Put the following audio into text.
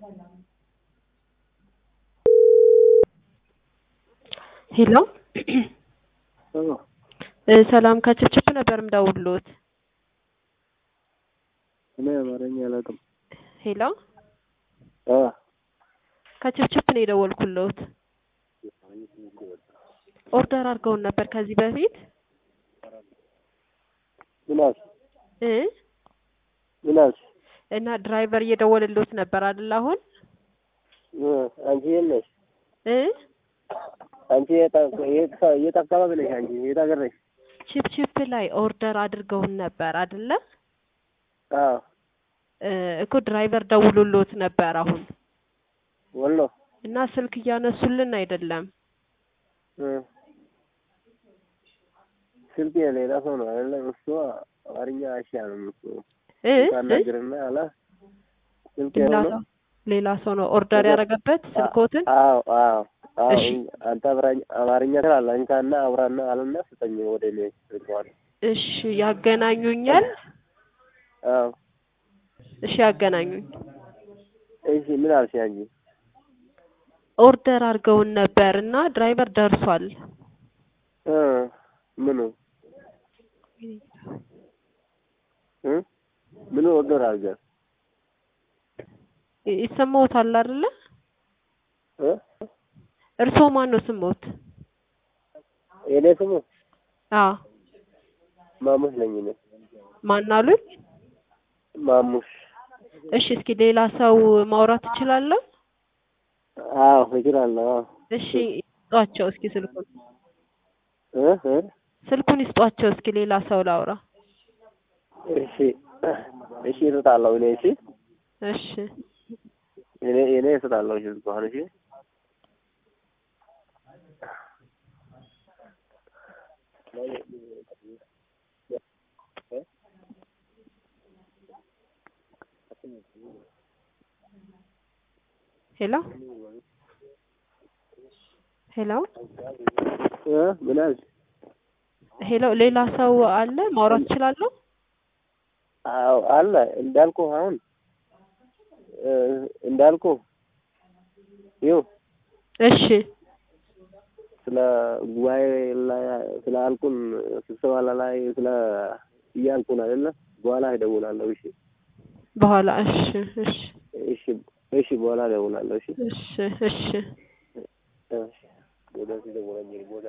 ሄሎ ሰላም ከችፕችፕ ነበር ምደውልሎት። እኔ አማርኛ አላውቅም። ሄሎ አ ከችፕችፕ ነው የደወልኩሎት። ኦርደር አድርገውን ነበር ከዚህ በፊት ምን አልሽ? እ ምን አልሽ? እና ድራይቨር እየደወልሎት ነበር አይደል? አሁን እ አንቺ የት ነሽ? እ አንቺ የት የት የት አካባቢ ነሽ? አንቺ የት ሀገር ነሽ? ችፕችፕ ላይ ኦርደር አድርገውን ነበር አይደለ? አዎ እ እኮ ድራይቨር ደውሎሎት ነበር አሁን ወሎ እና ስልክ እያነሱልን አይደለም። እ ስልክ የሌላ ሰው ነው አይደለም? እሱ አማርኛ አይሻልም እሱ እ እ ታናግርና አላ ስልክ ሌላ የሆነ ሰው ሌላ ሰው ነው ኦርደር ያደረገበት ስልኮትን። አዎ አዎ አዎ እሺ። አንተ አብራኝ አማርኛ ትላለህ አንካና አውራና አለና ስጠኝ ወደ እኔ ስልኳን እሺ ያገናኙኛል። አዎ እሺ ያገናኙኝ። እሺ ምን አልሽ አንቺ? ኦርደር አድርገውን ነበር እና ድራይቨር ደርሷል። እ ምኑ እ ምኑ ኦርደር አድርገህ ይ- ይሰማዎታል አይደለ? እ እርስዎ ማን ነው ስሞት? የኔ ስሙ አዎ ማሙሽ ነኝ እኔ ማን አሉኝ? ማሙሽ እሺ እስኪ ሌላ ሰው ማውራት እችላለሁ? አዎ እችላለሁ አዎ እሺ ይስጧቸው እስኪ ስልኩን እ እ ስልኩን ይስጧቸው እስኪ ሌላ ሰው ላውራ። እሺ እሺ እሰጣለሁ እኔ እሺ እሺ እኔ እኔ እሰጣለሁ እሺ ስልኳን እሺ ሄሎ ሄሎ እ ምን አልሽ? ሄሎ ሌላ ሰው አለ ማውራት እችላለሁ? አዎ አለ እንዳልኩ አሁን እ እንዳልኩ ይኸው እሺ ስለ ጉባኤ ላይ ስለ አልኩን ስብሰባ ላይ ስለ እያልኩን አይደለ? በኋላ እደውላለሁ። እሺ በኋላ እሺ እሺ እሺ እሺ በኋላ እደውላለሁ። እሺ እሺ እሺ እሺ ወደዚህ ደውለኝ ቦታ